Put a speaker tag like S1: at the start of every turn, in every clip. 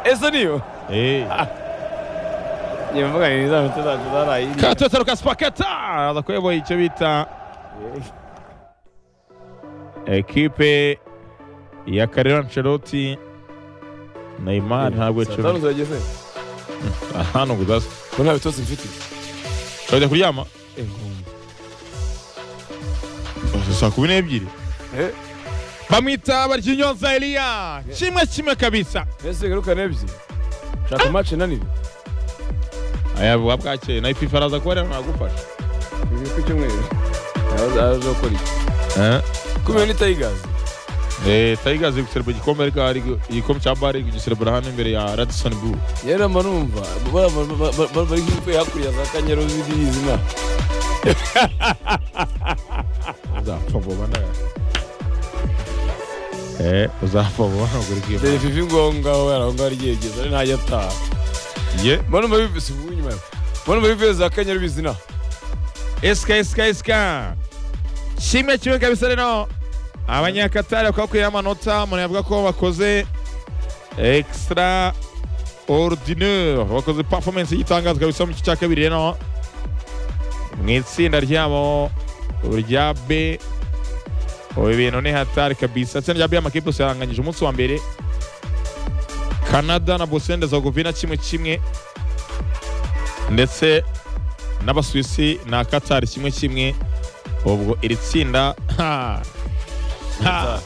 S1: Eso niyo njye mvuga ni za moto zacu zarayiriye
S2: katata rukaspakata adakuyoboye icyo bita ekipe ya karera ancelotti neymar ntabwo
S1: satani
S2: icyo
S1: uzageze
S2: hano gudaza
S1: ko nta bitozi mfite
S2: urajya kuryama saa kumi n'ebyiri
S1: Eh,
S2: bamwita baryinyonza eliya kimwe kimwe kabisa
S1: ese garukane ebyiri shaka match inaniwe
S2: aya bwa bwakeye nayo fifa araza kuba rero nagufasha
S1: bibiri ku cyumweru araza araza gukora iki kumwe ni tayigazi
S2: Eh, Tigers iri guserebura igikombe ariko hari igikombe cya bare iri kugiserebura hano imbere ya Radisson Blue.
S1: yera mba numva bara- bara- bara- bara- bara- bari kumwe hakurya za kanyaru ziriya izina
S2: Uzapfa vuba nawe. Eh, uzapfa vuba ntugura igikombe.
S1: televivi ngombwa aho yari aho ngaho ryegeza ari ntajya ataha
S2: Ye,
S1: mba numva bivise ubu inyuma yawe mba numva bivise za kanyaru bizina
S2: SK SK SK. Kimwe kimwe kabisa rero. Abanyakatari bakabakorera amanota, umuntu yavuga ko bakoze extra ordinaire bakoze performance y'itangazo kabisa mu gice cya kabiri rero mu itsinda ryabo rya B ubu ibintu ni hatari kabisa itsinda rya B amakipe yose yaranganyije umunsi wa mbere Canada na Bosnia na Herzegovina kimwe kimwe ndetse n'abasuwisi na Qatar kimwe kimwe ubwo iri tsinda ha ha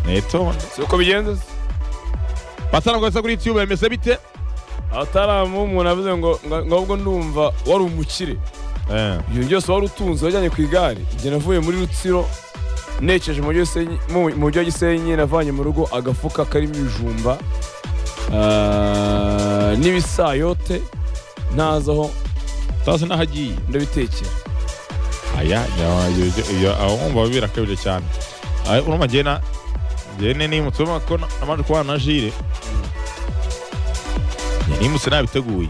S2: ni itonde
S1: si uko bigenza se
S2: bataragwaza kuri YouTube bimeze bite
S1: abataramu umuntu avuze ngo ngo- ngo ahubwo ndumva wari umukire
S2: eh
S1: ibintu byose wari utunze wajyanye ku igare igihe navuye muri rutsiro nekeje mu mujyi wa Gisenyi- mu- mu mujyi wa gisenyi navanye mu rugo agafuka karimo ibijumba ah, n'ibisayote ntazi aho
S2: utazi n'aho agiye
S1: ndabitekera
S2: aya awumva birakabije cyane Aya, urumva njye na njye ni nimutse urumva ko namaze kubana na jire Njye nimutse nabiteguye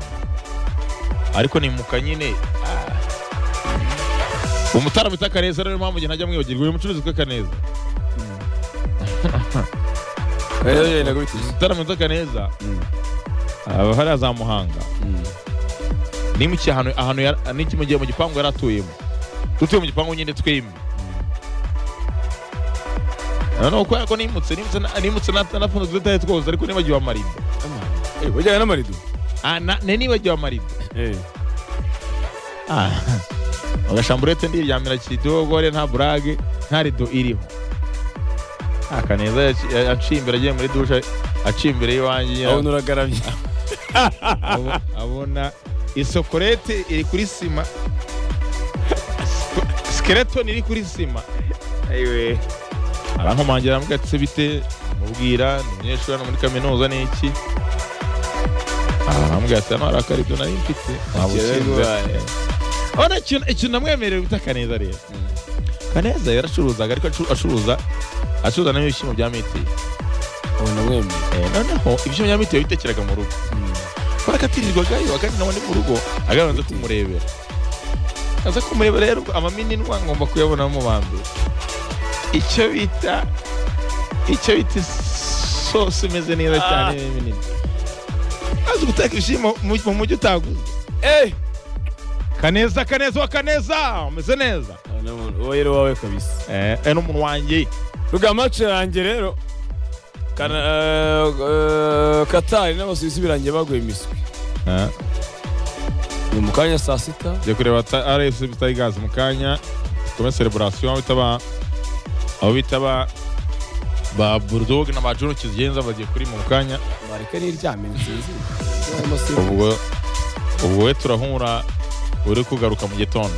S2: ariko nimuka nyine ah. umutara mwita kaneza rero niyo mpamvu njye najya mwibagirwa uyu mucuruzi witwa kaneza
S1: Eh, eh, ntabwo bitize.
S2: umutara mwita kaneza aba hariya za muhanga nimukiye ahantu ahantu yara- niki mu gihe mu gipangu yari atuyemo dutuye mu gipangu nyine twembi noneho kubera ko nimutse nimutse na- nimutse na- nafunze udutare twose ariko nibagiwe amarido
S1: Eh, wajyanye n'amarido
S2: Ah, na- ne nibagiwe amarido Ah, agashamburete ndiryamira kidogore nta burage nta rido iriho Ah, kaneza yaci- ya- yaciye imbere agiye muri dushe aciye imbere y'iwanjye nyine.
S1: abona uragaramye
S2: Abo- abona isokorete iri kuri sima Sk- skeleton iri kuri sima arankomangira aramubwira ati "Se bite mubwira ni umunyeshuri hano muri kaminuza ni iki aramubwira ati hano hari akarido nari mfite ntabwo
S1: Ikibazo
S2: ukinze."
S1: wayo.
S2: Urabona ikintu- ikintu namwemerewe bita kaneza rero kaneza yaracuruzaga ariko acu- acuruza acuruza n'ibishyimbo bya mitiyu
S1: abona mwemeye
S2: Eh, noneho ibyo nyamite yabitekereraga mu rugo barakatirirwagayo akandi nawe ni mu rugo agabanza kumurebera aza kumureba rero amaminwa ngomba kuyabona mu ba mbere icyo bita icyo bita isosi imeze neza cyane
S1: Ah.
S2: minini azi guteka ibishyimbo mu mu mujyi utaguze
S1: Eh,
S2: kaneza kaneza wa kaneza umeze neza
S1: abona umuntu- uwo yari uwawe kabisa
S2: eh, eh, n'umuntu wanjye
S1: ruga mace yanjye rero kana eh, eh, katari n'abasuwisi birangiye baguye imiswi
S2: eh.
S1: ni mu kanya saa sita
S2: Njya kureba ta- RS Tigers mu kanya tume celebration aho bita ba aho bita ba ba Bulldog na ba Juru kizigenza bagiye kuri mu kanya
S1: bareka n'iryamye nsinzi bareka
S2: ubwo ubwo we turahura uri kugaruka mu gitondo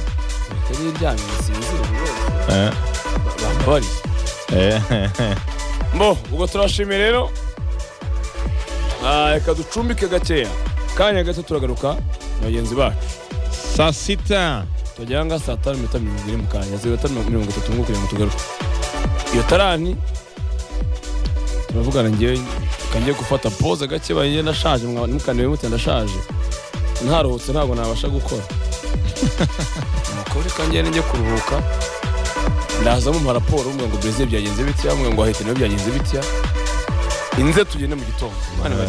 S1: n'iryamye nsinzi
S2: eh
S1: bambabariye
S2: eh
S1: mbo ubwo turashimye rero Ah, reka ducumbike gakeya kanya gato turagaruka na bagenzi bacu
S2: saa sita
S1: tugera nga saa tanu iminota mirongo ine mu kanya zeru tanu mirongo itatu ngo kugira ngo tugaruke iyo tarani turavugana ngewe kangiye gufata pose gake banjye ndashaje mwa- ntimukaniwe mutya ndashaje ntaruhutse ntabwo nabasha gukora umukobwa kangiye njye kuruhuka ndaza mumpa raporo mbwa ngo brezil byagenze bitya mwe ngo ahita nabyo byagenze bitya inze tugende mu gitondo Imana ibarinde.